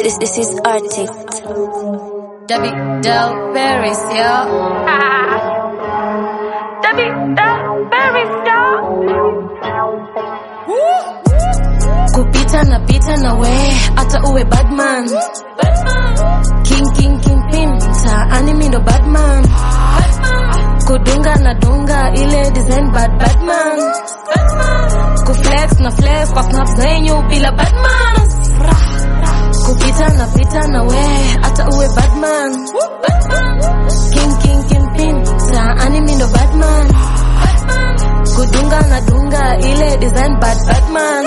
This, this is artist. Debbie Del Paris, yo. Debbie Del Paris, yo. Kupita na pita na we, hata uwe badman. King king king pin, mtaani mi ndo badman. Kudunga na dunga ile design bad badman. Kuflex na flex kwa snap zenyu bila badman. Kupita na pita na we, hata uwe badman. King king king pin, mtaani mi ndo badman. Kudunga na dunga ile design bad badman.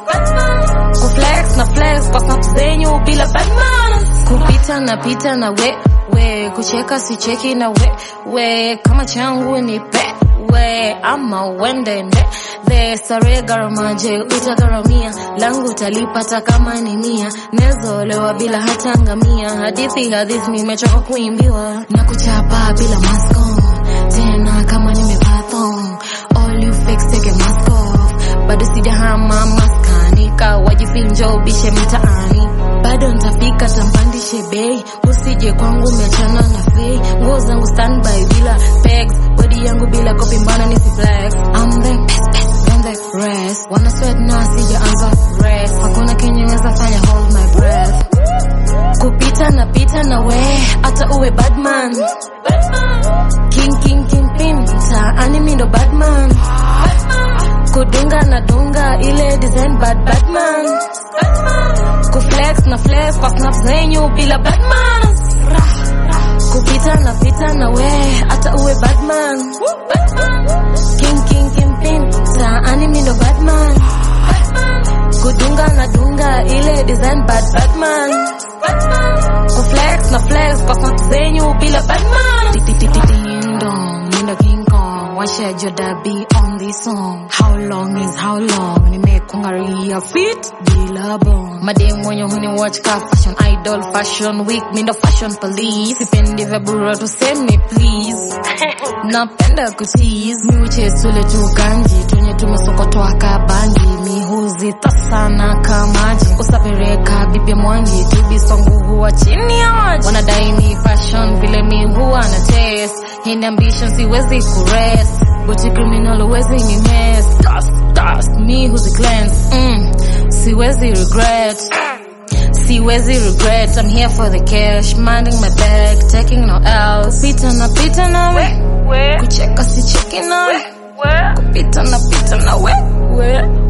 Kuflex na flex kwa snap zenyu bila badman. Kupita na pita na we we, kucheka sicheki na we we, kama changu ni pe we, ama uende nde the sare garamaje utagharamia langu utalipata kama ni mia nezolewa bila hata ngamia hadithi hadithi nimechoka kuimbiwa na kuchapa bila mask on tena kama nimevaa thong all you fakes take a mask off bado sijahama maskani kawajifinjo bishe mtaani bado ntafika tampandishe bei usije kwangu umeachana na fei nguo zangu standby bila pegs bodi yangu bila kopi mbana nisi flex I'm the best best than the rest wana sweat na sijaanza rest hakuna kenye naweza fanya hold my breath kupita na pita na we hata uwe badman king king king pin mtaani mi ndo badman kudunga na dunga ile design bad badman kuflex na flex kwa snap zenyu bila badman kupita na pita na we hata uwe badman king king king pin mtaani mi ndo badman kudunga na dunga ile design bad badman kuflex na flex kwa snap zenyu bila badman Ding dong, Linda King Kong Why should your dad be on this song? How long is how long? Nimekungaria fit bila bong Madem wenye huni watch ka fashion idol fashion week Mindo fashion police Sipendi vya bura tuseme please Napenda kutease Mi uchesule tu ganji Tunye tumesokotoa kabangi Mi huzita sana kamaji Usapireka bibi mwangi Tubisongu huwa chini ya maji Wanadai ni fashion vile mi huwa na taste Hii ni ambition siwezi kurest Buti criminal uwezi ni mess Dust, dust, me who's a cleanse mm, Siwezi regret Siwezi regret, I'm here for the cash Minding my bag, taking no else Pita na pita na we We, Kucheka si cheki na we we, Kupita na pita na we we.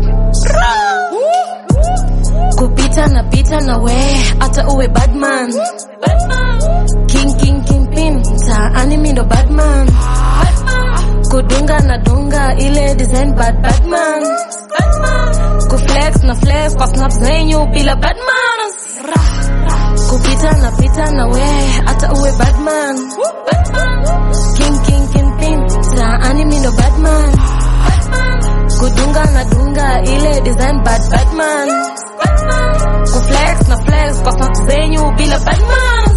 Kupita na pita na we Hata uwe badman King king king pin Mtaani mi ndo badman Kudunga na dunga ile design bad badman Kuflex na flex kwa snap zenyu bila badman Kupita na pita na we hata uwe badman King king king pin Mtaani mi ndo badman Kudunga na dunga ile design bad badman Kuflex na flex kwa snap zenyu bila badman